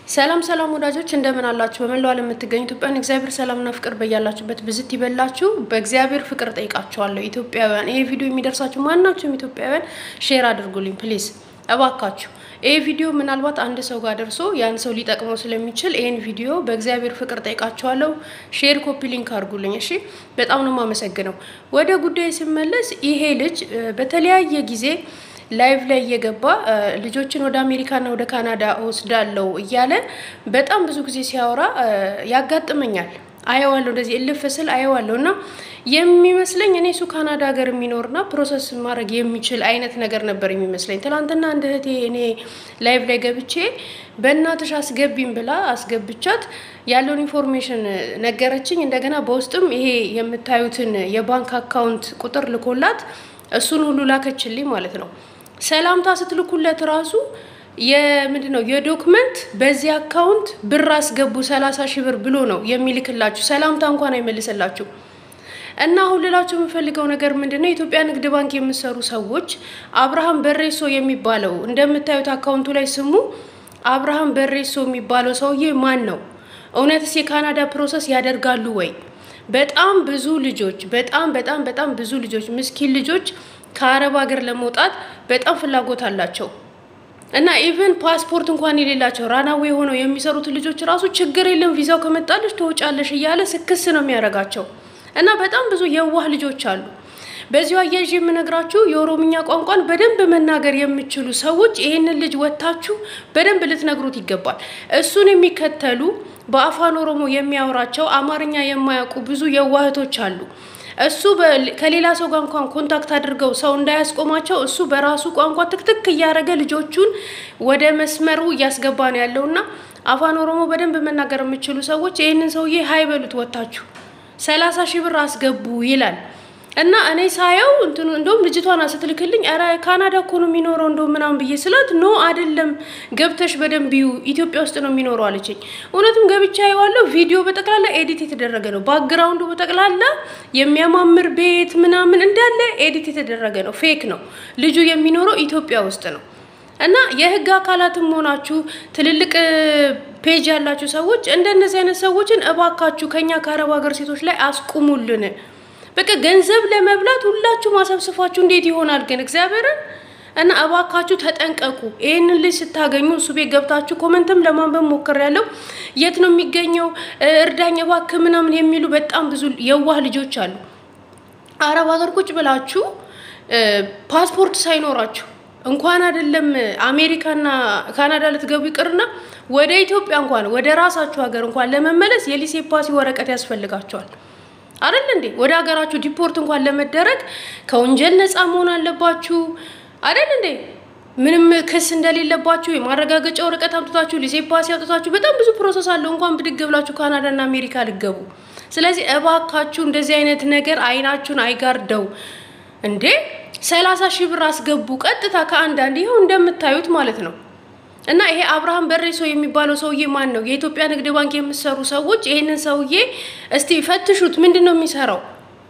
ሰላም ሰላም ወዳጆች እንደምን አላችሁ? በመላው ዓለም የምትገኙ ኢትዮጵያን እግዚአብሔር ሰላምና ፍቅር በያላችሁበት ብዝት ይበላችሁ። በእግዚአብሔር ፍቅር ጠይቃችኋለሁ ኢትዮጵያውያን። ይሄ ቪዲዮ የሚደርሳችሁ ማናችሁም ኢትዮጵያውያን ሼር አድርጉልኝ ፕሊዝ እባካችሁ። ይሄ ቪዲዮ ምናልባት አንድ ሰው ጋር ደርሶ ያን ሰው ሊጠቅመው ስለሚችል ይህን ቪዲዮ በእግዚአብሔር ፍቅር ጠይቃችኋለሁ። ሼር ኮፒ ሊንክ አድርጉልኝ እሺ። በጣም ነው የማመሰግነው። ወደ ጉዳይ ስመለስ ይሄ ልጅ በተለያየ ጊዜ ላይቭ ላይ እየገባ ልጆችን ወደ አሜሪካና ወደ ካናዳ ወስዳለው እያለ በጣም ብዙ ጊዜ ሲያወራ ያጋጥመኛል። አየዋለሁ፣ እንደዚህ እልፍ ስል አየዋለሁ እና የሚመስለኝ እኔ እሱ ካናዳ ሀገር የሚኖርና ፕሮሰስ ማድረግ የሚችል አይነት ነገር ነበር የሚመስለኝ። ትናንትና እንደ እህቴ እኔ ላይቭ ላይ ገብቼ በእናትሽ አስገቢም ብላ አስገብቻት ያለውን ኢንፎርሜሽን ነገረችኝ። እንደገና በውስጥም ይሄ የምታዩትን የባንክ አካውንት ቁጥር ልኮላት እሱን ሁሉ ላከችልኝ ማለት ነው። ሰላምታ ስትልኩለት ራሱ የምንድን ነው የዶክመንት በዚህ አካውንት ብር አስገቡ ሰላሳ ሺህ ብር ብሎ ነው የሚልክላችሁ። ሰላምታ እንኳን አይመልስላችሁ። እና አሁን ልላችሁ የምፈልገው ነገር ምንድን ነው፣ የኢትዮጵያ ንግድ ባንክ የምሰሩ ሰዎች አብርሃም በሬሶ የሚባለው እንደምታዩት አካውንቱ ላይ ስሙ አብርሃም በሬሶ የሚባለው ሰውዬ ማን ነው? እውነትስ የካናዳ ፕሮሰስ ያደርጋሉ ወይ? በጣም ብዙ ልጆች በጣም በጣም በጣም ብዙ ልጆች ምስኪን ልጆች ከአረብ ሀገር ለመውጣት በጣም ፍላጎት አላቸው እና ኢቨን ፓስፖርት እንኳን የሌላቸው ራናዌ ሆነው የሚሰሩትን ልጆች ራሱ ችግር የለም ቪዛው ከመጣለች ትወጫለሽ እያለ ስክስ ነው የሚያደርጋቸው እና በጣም ብዙ የዋህ ልጆች አሉ። በዚሁ አያይዤ የምነግራችሁ የኦሮምኛ ቋንቋን በደንብ መናገር የምችሉ ሰዎች ይህንን ልጅ ወጥታችሁ በደንብ ልትነግሩት ይገባል። እሱን የሚከተሉ በአፋን ኦሮሞ የሚያወራቸው አማርኛ የማያውቁ ብዙ የዋህቶች አሉ። እሱ ከሌላ ሰው ጋር እንኳን ኮንታክት አድርገው ሰው እንዳያስቆማቸው እሱ በራሱ ቋንቋ ትክትክ እያደረገ ልጆቹን ወደ መስመሩ እያስገባ ነው ያለውና አፋን ኦሮሞ በደንብ መናገር የምችሉ ሰዎች ይህንን ሰውዬ ሀይ በሉት ወጥታችሁ ሰላሳ ሺህ ብር አስገቡ ይላል እና እኔ ሳየው እንትኑ እንደውም ልጅቷን ስትልክልኝ ኧረ ካናዳ እኮ ነው የሚኖረው እንደውም ምናምን ብዬ ስላት ኖ አይደለም ገብተሽ በደንብ ይዩ ኢትዮጵያ ውስጥ ነው የሚኖረው አለችኝ። እውነትም ገብቻ የዋለው ቪዲዮ በጠቅላላ ኤዲት የተደረገ ነው። ባክግራውንዱ በጠቅላላ የሚያማምር ቤት ምናምን እንዳለ ኤዲት የተደረገ ነው። ፌክ ነው። ልጁ የሚኖረው ኢትዮጵያ ውስጥ ነው። እና የህግ አካላትም ሆናችሁ ትልልቅ ፔጅ ያላችሁ ሰዎች እንደነዚህ አይነት ሰዎችን እባካችሁ ከኛ ከአረብ ሀገር ሴቶች ላይ አስቁሙልን። በቃ ገንዘብ ለመብላት ሁላችሁ ማሰብስፋችሁ እንዴት ይሆናል ግን እግዚአብሔርን እና እባካችሁ ተጠንቀቁ። ይህንን ልጅ ስታገኙ እሱ ቤት ገብታችሁ ኮመንትም ለማንበብ ሞክር ያለው የት ነው የሚገኘው እርዳኝ እባክህ ምናምን የሚሉ በጣም ብዙ የዋህ ልጆች አሉ። አረብ ሀገር ቁጭ ብላችሁ ፓስፖርት ሳይኖራችሁ እንኳን አይደለም አሜሪካና ካናዳ ልትገቡ ይቅርና ወደ ኢትዮጵያ እንኳን ወደ ራሳችሁ ሀገር እንኳን ለመመለስ የሊሴ ፓሲ ወረቀት ያስፈልጋቸዋል። አይደል እንዴ? ወደ ሀገራችሁ ዲፖርት እንኳን ለመደረግ ከወንጀል ነፃ መሆን አለባችሁ። አይደል እንዴ? ምንም ክስ እንደሌለባችሁ የማረጋገጫ ወረቀት አምጥታችሁ ሊሴ ፓሲ አውጥታችሁ በጣም ብዙ ፕሮሰስ አለው እንኳን ብድግ ብላችሁ ካናዳና አሜሪካ ልገቡ። ስለዚህ እባካችሁ እንደዚህ አይነት ነገር አይናችሁን አይጋርደው እንዴ። ሰላሳ ሺህ ብር አስገቡ ቀጥታ ከአንዳንድ ይኸው እንደምታዩት ማለት ነው። እና ይሄ አብርሃም በሬሶ የሚባለው ሰውዬ ማን ነው? የኢትዮጵያ ንግድ ባንክ የምትሰሩ ሰዎች ይሄንን ሰውዬ እስቲ ፈትሹት። ምንድን ነው የሚሰራው?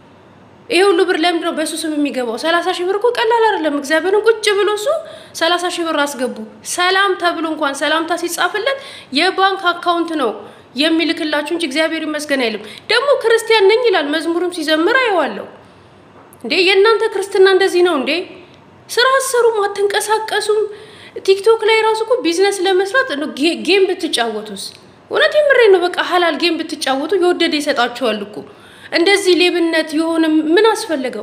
ይሄ ሁሉ ብር ለምንድን ነው በሱ ስም የሚገባው? ሰላሳ ሺህ ብር እኮ ቀላል አይደለም። እግዚአብሔርን ቁጭ ብሎ እሱ ሰላሳ ሺህ ብር አስገቡ ሰላም ተብሎ እንኳን ሰላምታ ሲጻፍለት የባንክ አካውንት ነው የሚልክላችሁ እንጂ እግዚአብሔር ይመስገን አይልም። ደግሞ ክርስቲያን ነኝ ይላል። መዝሙርም ሲዘምር አየዋለሁ። እንዴ የእናንተ ክርስትና እንደዚህ ነው እንዴ? ስራ አሰሩም አትንቀሳቀሱም። ቲክቶክ ላይ ራሱ እኮ ቢዝነስ ለመስራት ጌም ብትጫወቱስ? እውነት የምሬ ነው። በቃ ሀላል ጌም ብትጫወቱ የወደደ ይሰጣችኋል እኮ። እንደዚህ ሌብነት የሆነ ምን አስፈለገው?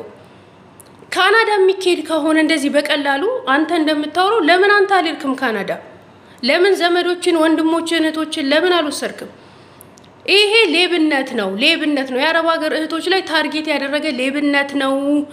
ካናዳ የሚካሄድ ከሆነ እንደዚህ በቀላሉ አንተ እንደምታወራው ለምን አንተ አልሄድክም ካናዳ? ለምን ዘመዶችን፣ ወንድሞችን፣ እህቶችን ለምን አልወሰድክም? ይሄ ሌብነት ነው፣ ሌብነት ነው። የአረብ ሀገር እህቶች ላይ ታርጌት ያደረገ ሌብነት ነው።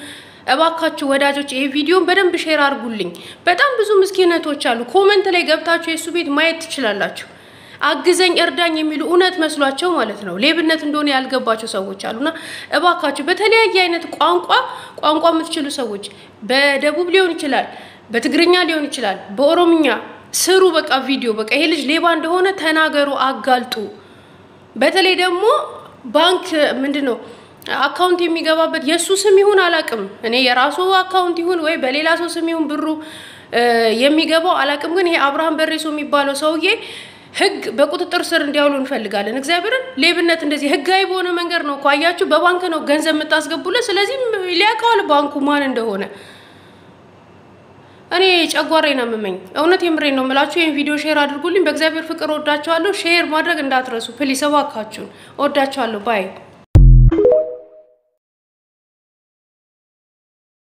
እባካችሁ ወዳጆች ይሄ ቪዲዮን በደንብ ሼር አድርጉልኝ። በጣም ብዙ ምስኪን እህቶች አሉ። ኮመንት ላይ ገብታችሁ የእሱ ቤት ማየት ትችላላችሁ። አግዘኝ እርዳኝ የሚሉ እውነት መስሏቸው ማለት ነው ሌብነት እንደሆነ ያልገባቸው ሰዎች አሉና እባካችሁ በተለያየ አይነት ቋንቋ ቋንቋ የምትችሉ ሰዎች በደቡብ ሊሆን ይችላል፣ በትግርኛ ሊሆን ይችላል፣ በኦሮምኛ ስሩ። በቃ ቪዲዮ በቃ ይሄ ልጅ ሌባ እንደሆነ ተናገሩ፣ አጋልጡ። በተለይ ደግሞ ባንክ ምንድን ነው አካውንት የሚገባበት የእሱ ስም ይሁን አላቅም። እኔ የራሱ አካውንት ይሁን ወይ በሌላ ሰው ስም ይሁን ብሩ የሚገባው አላቅም። ግን ይሄ አብርሃም በሬሶ የሚባለው ሰውዬ ህግ በቁጥጥር ስር እንዲያውሉ እንፈልጋለን። እግዚአብሔርን ሌብነት እንደዚህ ህጋዊ በሆነ መንገድ ነው እኮ አያችሁ፣ በባንክ ነው ገንዘብ የምታስገቡለት። ስለዚህ ሊያውቀዋል ባንኩ ማን እንደሆነ። እኔ ጨጓራዬን አመመኝ። እውነት የምሬን ነው የምላችሁ። ይህን ቪዲዮ ሼር አድርጉልኝ። በእግዚአብሔር ፍቅር ወዳችኋለሁ። ሼር ማድረግ እንዳትረሱ ፕሊስ፣ እባካችሁን። ወዳችኋለሁ። ባይ